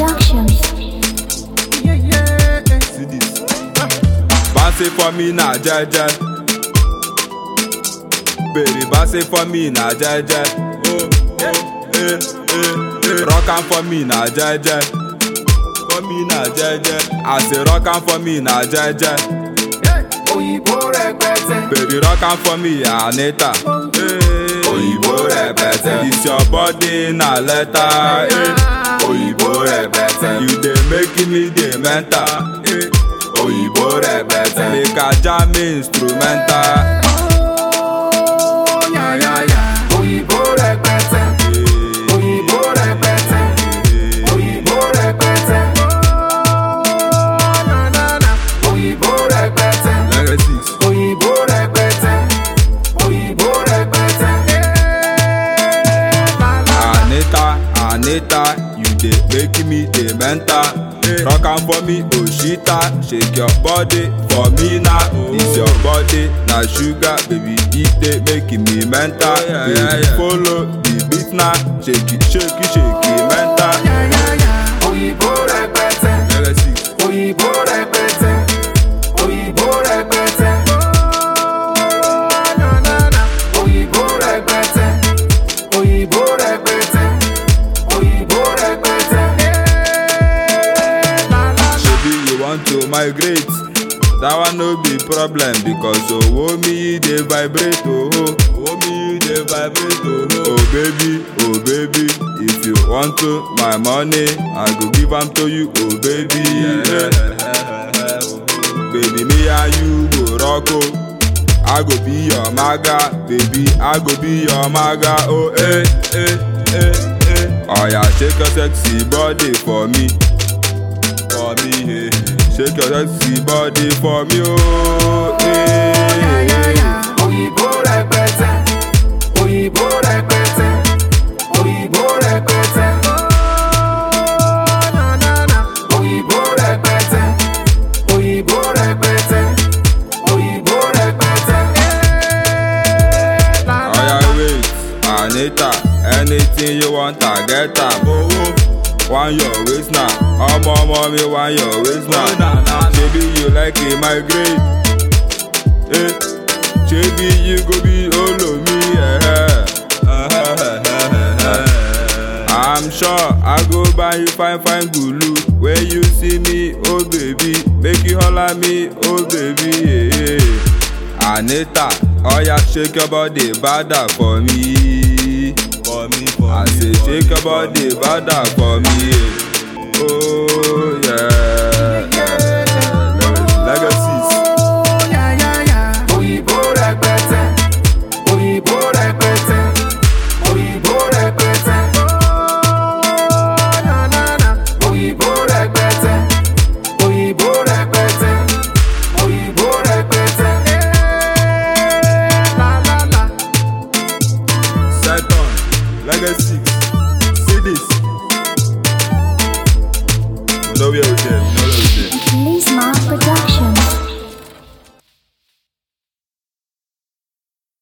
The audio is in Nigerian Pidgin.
Productions. See this. Bounce for me na jeje. Baby, bounce for me na jeje. Oh, oh, eh, eh, eh. Rock am for me na jeje. For me na jeje. I say rock am for me na jeje. òyìnbó rẹpẹtẹ. Baby, rock am for me, Anita. Hey, Òyìnbó rẹpẹtẹ. It's your body na letter. Hey, Òyìnbó rẹpẹtẹ. You dey make me dey mental. Hey, Òyìnbó rẹpẹtẹ. Make I jam instrumental. yáyáyá. òyìnbó rẹpẹtẹ. Hey, òyìnbó rẹpẹtẹ. òyìnbó rẹpẹtẹ. òyìnbó rẹpẹtẹ. Legacy. òyìnbó rẹpẹtẹ. òyìnbó rẹpẹtẹ. Anita, Anita, you dey make me dey mental. Rock am for me, Oshita, shake your body for me now. It's your body, na sugar, baby, it dey make me mental. Baby, follow the beat now, shake it, shake it, shake it, mental. òyìnbó rẹpẹtẹ. Legacy. òyìnbó rẹpẹtẹ. òyìnbó rẹpẹtẹ. òyìnbó rẹpẹtẹ. òyìnbó rẹpẹtẹ. òyìnbó rẹpẹtẹ. Shebi you want to migrate. That one no be problem because owo mi dey vibrate oho. Owo mi dey vibrate oho. Oh baby, oh baby, if you want to my money, I go give am to you, oh baby. Yeah. baby, me and you go rock oh. I go be your maga, baby, I go be your maga, oh eh, eh, eh, eh. Oh yeah, shake your sexy body for me. for me, eh. Shake your sexy body for me, oh, eh. òyìnbó rẹpẹtẹ. òyìnbó rẹpẹtẹ. òyìnbó rẹpẹtẹ. òyìnbó rẹpẹtẹ. òyìnbó rẹpẹtẹ. òyìnbó rẹpẹtẹ. Oya wait, Anita, anything you want, I get am. Oh, want your waist now, ọmọ ọmọ mi want your waist now. Shebi you like it migrate, eh? Shebi you go be olo mi, eh? I'm sure I go buy you fine fine gulu when you see me, oh baby, make you holla me, oh baby. Yeah. Anita, oya shake your body bada for me. For me, for I say shake your body bada for me. Yeah. Oh yeah. Legacies. òyìnbó rẹpẹtẹ. òyìnbó rẹpẹtẹ. òyìnbó rẹpẹtẹ. òyìnbó rẹpẹtẹ. òyìnbó rẹpẹtẹ. òyìnbó rẹpẹtẹ. Second, legacy. See this. No way out there. No way out there. Lisma Productions.